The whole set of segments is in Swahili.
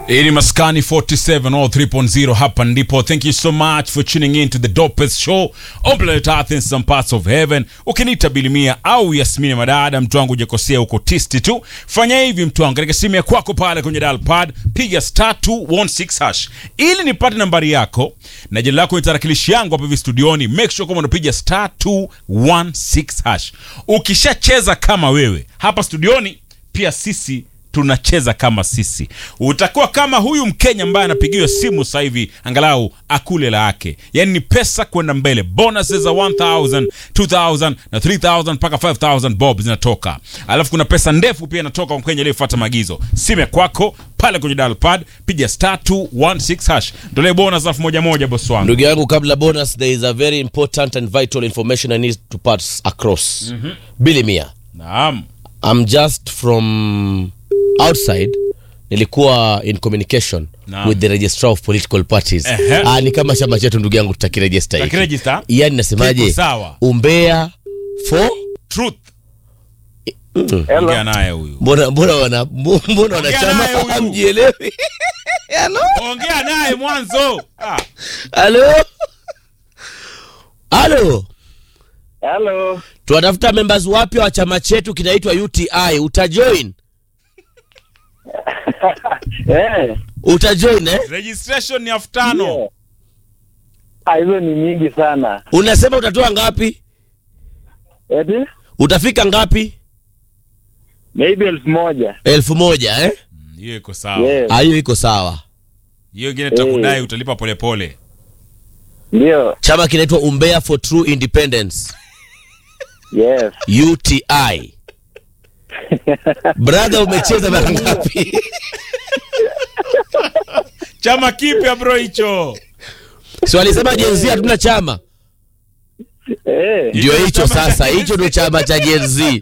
Hii ni Maskani 47 all 3.0 hapa ndipo. Thank you so much for tuning in to the dopest show on planet Earth in some parts of heaven. Ukiniita Bilimia au Yasmini Madada, mtu wangu hujakosea, uko tisti tu. Fanya hivi mtu wangu, katika simu ya kwako pale kwenye dial pad piga star 216 hash ili nipate nambari yako na jina lako ni tarakilishi yangu hapa hivi studioni. Make sure kama unapiga star 216 hash. Ukishacheza kama wewe hapa studioni, pia sisi tunacheza kama sisi. Utakuwa kama huyu Mkenya ambaye anapigiwa simu sasa hivi, angalau akule la yake, yaani ni pesa kwenda mbele. Bonuses za 1000, 2000 na 3000 mpaka 5000 bob zinatoka, alafu kuna pesa ndefu pia inatoka kwa Mkenya aliyefuata maagizo. Simu ya kwako pale kwenye dial pad, piga star 216 hash, ndolee bonus elfu moja moja, boss wangu. ndugu yangu kabla bonus there is a very important and vital information i need to pass across mm-hmm. bili mia Naam, i'm just from outside nilikuwa in communication Naam. with the registrar of political parties Ehe. ah, ni kama chama chetu ndugu yangu tutakirejista hiki Tutakiregister? yani nasemaje Kiko sawa. umbea for truth. Ongea naye huyu, mbona mbona wana mbona naye wanachama huyu. hamjielewi Hello? ongea naye mwanzo. Ah. halo halo Hello. tunatafuta members wapya wa chama chetu kinaitwa uti utajoin Eh, utajoin eh? Registration ni elfu tano. yeah. Ah, hizo ni nyingi sana. unasema utatoa ngapi Eti? utafika ngapi Maybe elfu moja. elfu moja eh? Hiyo iko sawa. Yes. Ah, hiyo iko sawa hiyo ingine tutakudai utalipa polepole Ndio. chama kinaitwa umbea for true independence Yes. uti brother umecheza mara ngapi chama kipya bro hicho si walisema jenzi hatuna chama Eh. ndio Hicho hicho chama cha sasa Gen Z. hicho ndio chama cha jenzi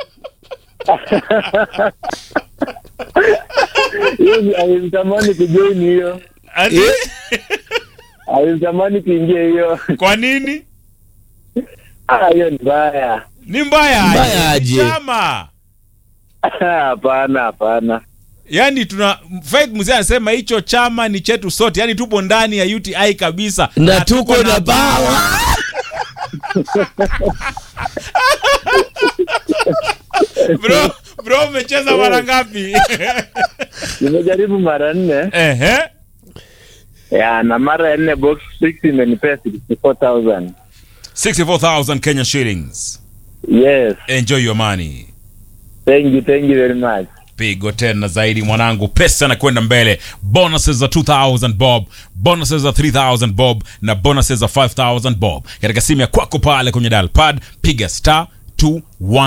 Hiyo alitamani kujoin hiyo. Ati- Alitamani kuingia hiyo. kwa nini Ah, hiyo ni mbaya. ni mbaya Mbaya aje? Ni aje? chama Hapana, hapana. yaani tuna Faith mzee anasema hicho chama ni chetu sote yaani tupo ndani ya UTI kabisa na tuko na bawa bro bro umecheza mara ngapi Nimejaribu mara nne. ehe Ya, na mara ya nne box 6 imenipea 64,000. 64000 Kenya shillings Yes. enjoy your money Thank you, thank you very much. pigo tena zaidi mwanangu pesa na kwenda mbele bonuses za 2000 bob bonuses za 3000 bob na bonuses za 5000 bob katika simu ya kwako pale kwenye dial pad piga star 21